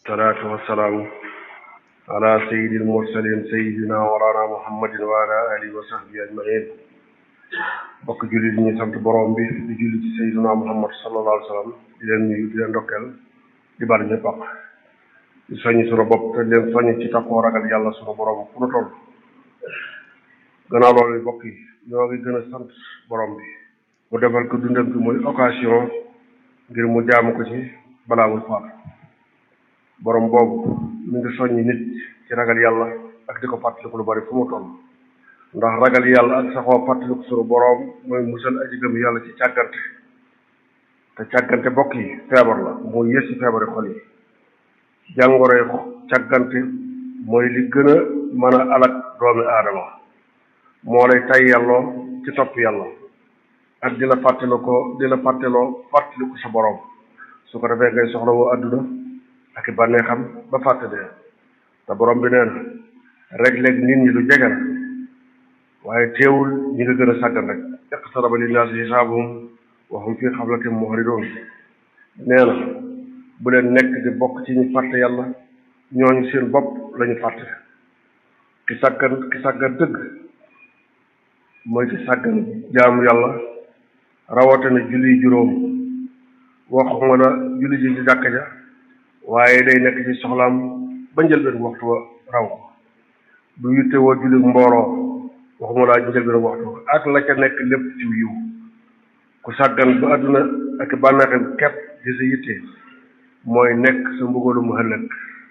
salaatu wassalaamu ala sayyidil mursalin sayyidina walana muhammadin wa ala alihi wa sahbihi ajmain bokk jullit ñi sant borom bi di julli ci sayyidina muhammad sallallahu alayhi wa sallam di leen nuyu di leen ndokkeel di bal ñëpp ak di soññ sunu bopp te leen soññ ci takkoo ragal yàlla sunu borom fu nu toll gannaaw loolu bokk yi ñoo ngi gën a sant borom bi mu defal ko dundam bi muy occasion ngir mu jaamu ko ci balaa muy faatu borom boobu mi ngi soññi nit ci ragal yàlla ak di ko fàttaliku lu bari fu mu toll ndax ragal yàlla ak saxoo fàttaliku sunu borom mooy musal aji gëm yàlla ci càggante te càggante bokk yi feebar la mooy yës ci feebari xol yi jàngoroy càggante mooy li gën a mën a alak doomi aadama moo lay tay yàlloo ci topp yàlla ak di la fàttali ko di la fàtteloo fàttaliku sa borom su ko defee ngay soxla woo àdduna ak i bànneexam ba fàtte dee te borom bi nee na rek léeg nit ñi lu jege la waaye teewul ñi nga gën a sàggan rek iqtaraba linnaasi hisaabuhum wa hum fii xaflatin muhridoon nee na bu leen nekk di bokk ci ñu fàtte yàlla ñooñu seen bopp lañu fàtte ki sàggan ki sàggan dëgg mooy ki sàggan jaamu yàlla rawatina julli juróom waxuma la julli ji ci jàkka ja waaye day nekk ci soxlaam ba njëlbeen waxtu wa raw ko du yitte woo julli mbooloo waxuma laa njëlbeen waxtu wa ak la ca nekk lépp ci yiw ku sàggan ba àdduna ak bànneexam képp di sa yitte mooy nekk sa mbugalu mu ëllëg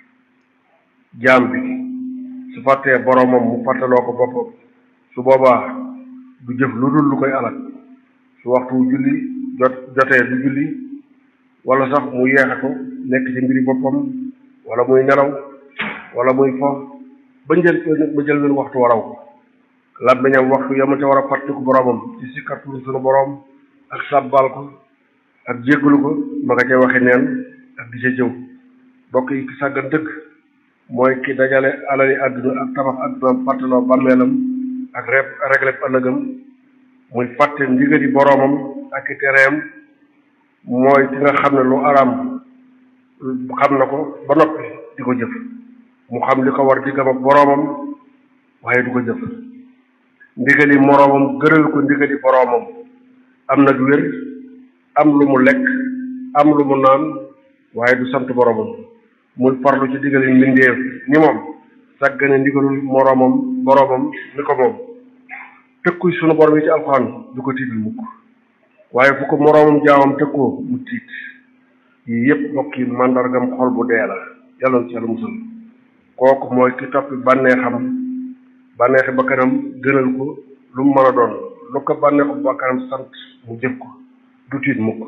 jaam bi su fàttee boromam mu fàttaloo ko boppam su boobaa du jëf lu dul lu koy alal su waxtu julli jot jotee du julli wala sax mu yeexe ko nekk ci mbiri boppam wala muy nelaw wala muy fo ba njël ba jël leen waxtu waraw ko làmmiñam waxtu yamu ca war a fàttiku boromam ci sikkartu sunu borom ak sàbbal ko ak jéggalu ko ma nga ca waxe neen ak di ca jëw bokk yi ki sàggan dëgg mooy ki dajale alali àdduna ak tabax àdduna fàttaloo bàmmeelam ak rep régleb ëllëgam muy fàtte ndigali boroomam ak i tereem mooy ki nga xam ne lu araam xam na ko ba noppi di ko jëf mu xam li ko war diggam ak boroomam waaye du ko jëf ndigali moroomam gëral ko ndigali boroomam am nag wér am lu mu lekk am lu mu naan waaye du sant boroomam muy farlu ci digali mbindeef ni moom sàggane ndigalul moroomam boroomam ni ko moom tëkkuy sunu borom yi ci alxuraan du ko tiital mukk waaye fu ko moroomam jaamam tëkkoo mu tiit yii yépp bokk yi màndargam xol bu dee la yàlla ci yàlla musal kooku mooy ki toppi bànneexam bànneexi bakkanam gënal ko lu mu mën a doon lu ko bànneexu bakkanam sant mu jëf ko du tiit mukk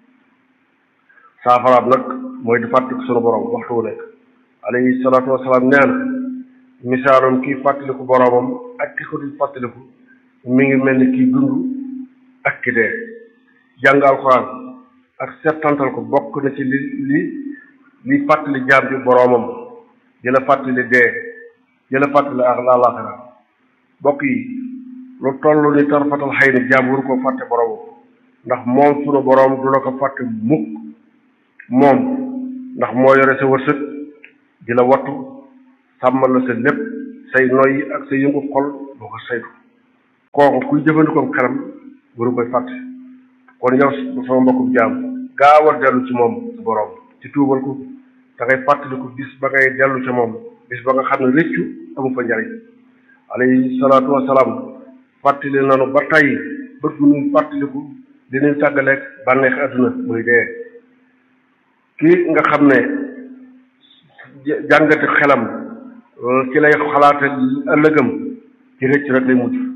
saafaraab nag mooy di fàttaliku sunu borom waxtu wu nekk alayhi salaatu wasalaam nee na misaalum kii fàttaliku boromam ak ki ko dul fàttaliku mi ngi mel ni kii dund ak ki dee jàng alxuraan ak settantal ko bokk na ci li li li fàttali jaam bi boromam di la fàttali dee di la fàttali ak laaxira bokk yi lu toll ni tarfatal xëy na jaam waru koo fàtte boromam ndax moom sunu borom du la ko fàtte mukk moom ndax moo yore sa wërsëg di la wattu sàmmal la sa lépp say noyyi ak sa yëngu xol boo ko saytu kooku kuy jëfandikoo xelam waru koy fàtte kon yow sama mbokkum jaam gaawal dellu ci moom sa borom ci tuubal ko da ngay fàttaliku bis ba ngay dellu ci moom bis ba nga xam ne rëccu amu fa njariñ alayhi salaatu wasalaam fàttali nanu ba tey bëgg ñuy fàttaliku di ñuy tàggaleeg bànneex àdduna muy dee kii nga xam ne jàngati xelam ci lay xalaate ëllëgam ci rëcc rek lay mujj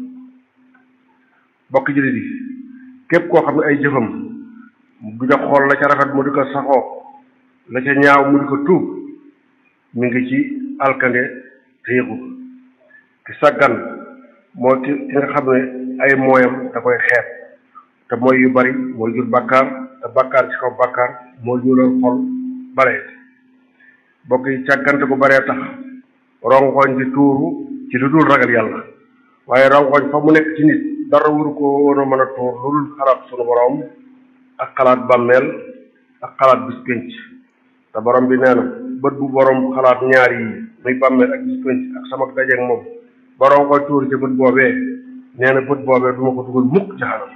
bokk jullit yi képp koo xam ne ay jëfam du ca xool la ca rafet mu di ko saxoo la ca ñaaw mu di ko tuub mi ngi ci alkande te yëgu ki sàggan moo ki ki nga xam ne ay mooyam da koy xeeb te mooy yu bari mooy jur bàkkaar te bàkkaar ci kaw bàkkaar moo jural xol bare bokk yi càggante gu baree tax rongoñ di tuuru ci lu dul ragal yàlla waaye rongoñ fa mu nekk ci nit dara wuru ko woon a mën a tuur lu dul xalaat sunu borom ak xalaat bàmmeel ak xalaat bis pénc te borom bi nee na bët bu borom xalaat ñaar yi muy bàmmeel ak gis penc ak sama dajeeg moom borom koy tuur ci bët boobee nee na bët boobee du ma ko dugal mukk jaxanam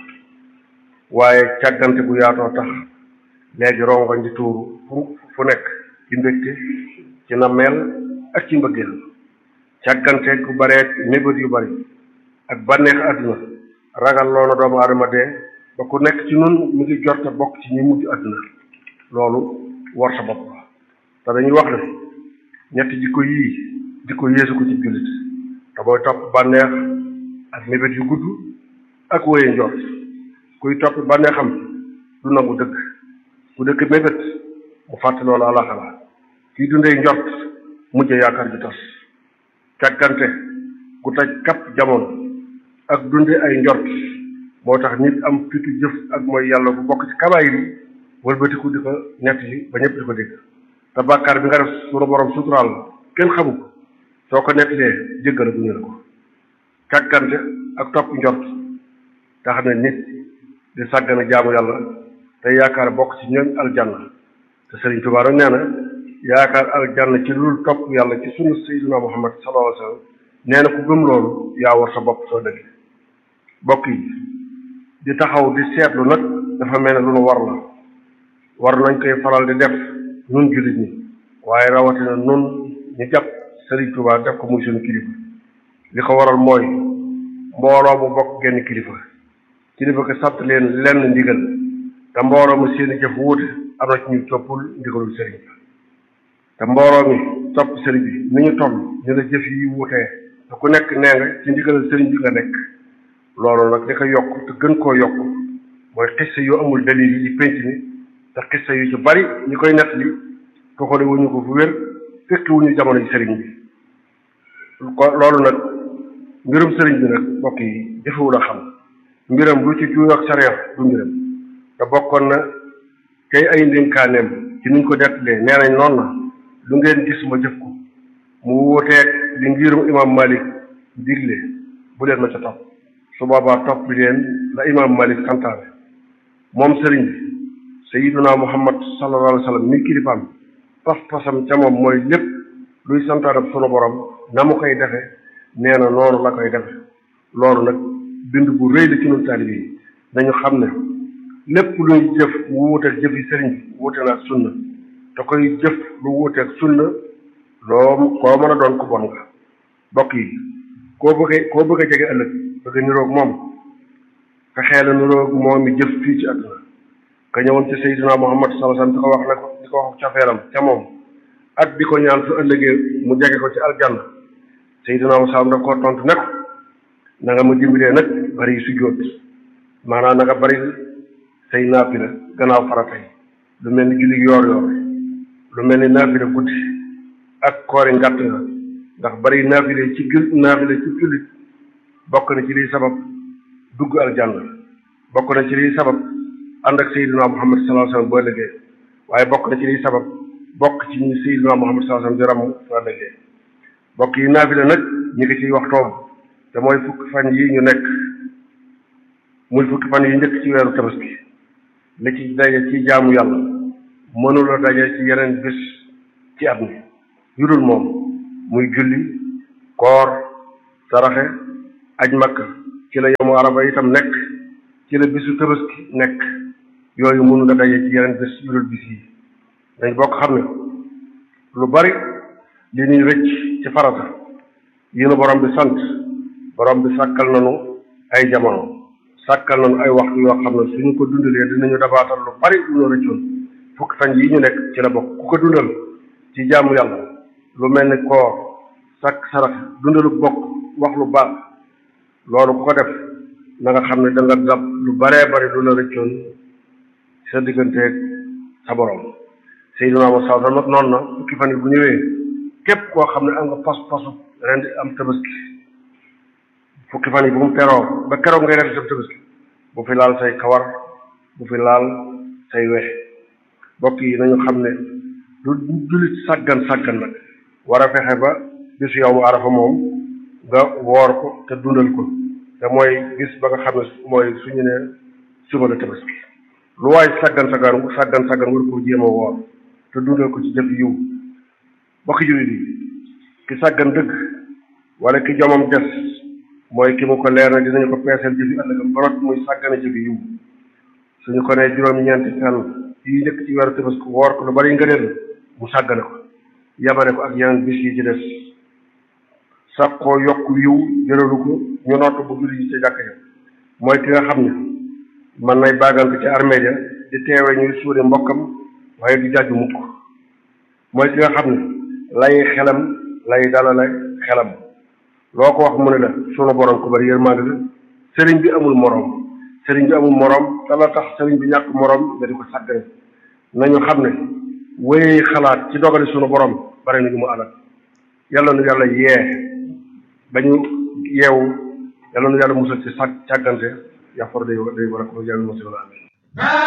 waaye càggante bu yaatoo tax léegi rongoñ di tuuru fu fu nekk ci mbégte ci nammeel ak ci mbëggeel càggante ku bareet mébét yu bari ak bànneex àdduna ragal loona doomu aadama dee ba ku nekk ci nun mu ngi jorte bokk ci ñi mujj àdduna loolu war sa bopp la te dañuy wax ne ñetti jikko yii jikko yeesu ko ci jullit te booy topp bànneex ak mébét yu gudd ak wéye njort kuy topp bànneexam du nangu dëgg ku dëgg mébét mu fàtte loolu alaxala kiy dundee njort mujje yaakaar ju tas càggante ku taj kapp jamono ak dunde ay njort moo tax nit am fitu jëf ak mooy yàlla bu bokk ci kabaayir yi wëlbatiku di ko nett yi ba ñëpp di ko dégg te bàkkaar bi nga def sunu borom suturaal kenn xamu ko soo ko nettalee jéggal bu ñu la ko càggante ak topp njort tax na nit di sàggana jaamu yàlla te yaakaar bokk ci ñooñ aljanna te Sëriñ Tuubaa nag nee na yaakaar aljanna ci lu topp yàlla ci sunu Sayyidina Muhammad sallallahu alayhi wa sallam nee na ku gëm loolu yaa war sa bopp soo dëgg bokk yi di taxaw di seetlu nag dafa mel ne lu nu war la war nañ koy faral di def nun jullit ñi waaye rawatina nun ñu jàpp Sëriñ Tuubaa def ko muy suñu kilifa li ko waral mooy mbooloo mu bokk genn kilifa kilifa ko sant leen lenn ndigal te mbooloo mu seeni jëf wuute am na ci ñu toppul ndigalul sëriñ bi te mbooloo mi topp sëriñ bi ni ñu toll ñu la jëf yi wuutee te ku nekk nee nga ci ndigalal sëriñ bi nga nekk loolu nag li ko yokk te gën koo yokk mooy xissa yu amul dalil yi ci pénc mi te xissa yu ci bari ñi koy nett li toxale wuñu ko fu wér fekki wuñu jamono yi sëriñ bi ko loolu nag mbirum sëriñ bi nag mbokk yi jëfewul a xam mbiram lu ci juuyoo ak sariya du mbiram te bokkoon na tey ay ndénkaaneem ci niñ ko dettalee nee nañ noonu na lu ngeen gis ma jëf ko mu wuuteeg li ngirum imam malik digle bu leen ma ca topp su boobaa topp bi leen la imam malik santaane moom sëriñ bi sayiduna muhammad sallallahu alayhi wa sallam mi kilifaam pas-pasam ca moom mooy lépp luy santaane sunu borom na mu koy defe nee na noonu la koy defe loolu nag bind bu rëy la ci ñun taalibe yi dañu xam ne lépp luy jëf mu wuuteeg jëf yi sëriñ bi wuute na ak sunna te koy jëf lu wuuteeg sunna loo koo mën a doon ku bon nga bokk yi koo bëggee koo bëgg a jege ëllëg bëgg niroog moom fexee la niroog moom mi jëf fii ci àdduna ka ñëwoon ci Seydina Muhammad sallallahu alayhi wasallam di ko wax ne ko di ko wax cafeeram ca moom ak di ko ñaan su ëllëgee mu jege ko ci aljanna Seydina Muhammad daf koo tontu ne ko na nga ma dimbalee nag bari sujjóot maanaam na nga bari say naafila gannaaw farata yi lu mel ni julli yoor yoor lu mel ni naafila guddi ak koori ngàtt nga ndax bari naafile ci gil naafile ci jullit bokk na ci liy sabab dugg aljanna bokk na ci liy sabab ànd ak Seydina Muhammad sallallahu alayhi wasallam boo ëllëgee waaye bokk na ci liy sabab bokk ci ñi Seydina Muhammad sallallahu alayhi wasallam di ramm soo ëllëgee bokk yi naafile nag ñu ngi ciy waxtoom te mooy fukki fan yi ñu nekk muy fukki fan yi njëkk ci weeru tabaski li ci daje ci jaamu yàlla mënula daje ci yeneen bis ci at mi yu dul moom muy julli koor saraxe aj makka ci la yamu araba itam nekk ci la bisu tabaski nekk yooyu mënula daje ci yeneen bis yu dul bis yi dañ bokk xam ne lu bari li ñuy rëcc ci farata yi nu borom bi sant borom bi sàkkal nanu ay jamono sàkkal nañu ay waxtu yoo xam ne suñu ko dundalee dinañu dabaatal lu bari lu ñu rëccoon fukki fan yi ñu nekk ci la bokk ku ko dundal ci jaamu yàlla lu mel ni koor sàkk sarax dundalu bokk wax lu baax loolu ku ko def na nga xam ne da nga dab lu baree bari lu la rëccoon sa digganteeg sa borom Seydina Muhammad sallallahu alayhi wasallam noonu na fukki fan yi bu ñëwee képp koo xam ne am nga pas pasu ren di am tabaski fukki fan yi bu mu teroo ba keroog ngay def sa tabaski bu fi laal say kawar bu fi laal say wex mbokk yi nañu xam ne lu jullit sàggan sàggan nag war a fexe ba bisu yow mu arafa moom nga woor ko te dundal ko te mooy gis ba nga xam ne mooy suñu ne suba la tabaski lu waay sàggan sàggan sàggan sàggan war ko jéem a woor te dundal ko ci jëf yiw bokki jullit yi ki sàggan dëgg wala ki jomam des mooy ki mu ko leer na dinañu ko peeseel jëfi ëllëgam barot muy sàggana jëfi yiw suñu ko nee juróom-ñeenti fan yi njëkk ci weeru Tabaski woor ko lu bari ngëneel mu sàggane ko yamane ko ak yeneen bis yi ci des sax koo yokk yiw jëralu ko ñu noot bu julli ji ca jàkk ja mooy ki nga xam ne mën nay baagante ci armée ja di teewe ñuy suude mbokkam waaye du jàjju mukk mooy ki nga xam ne lay xelam lay dalale xelam loo ko wax mu ne la sunu borom ko bari yërmande la sëriñ bi amul moroom sëriñ bi amul moroom te la tax sëriñ bi ñàkk moroom nga di ko sàggane nañu xam ne wéy xalaat ci dogali sunu borom bari na ñu mu alal yàlla nu yàlla yee ba ñu yeewu yàlla nu yàlla musal ci sàg càggante yaxfar day day war a ko yàlla musal amin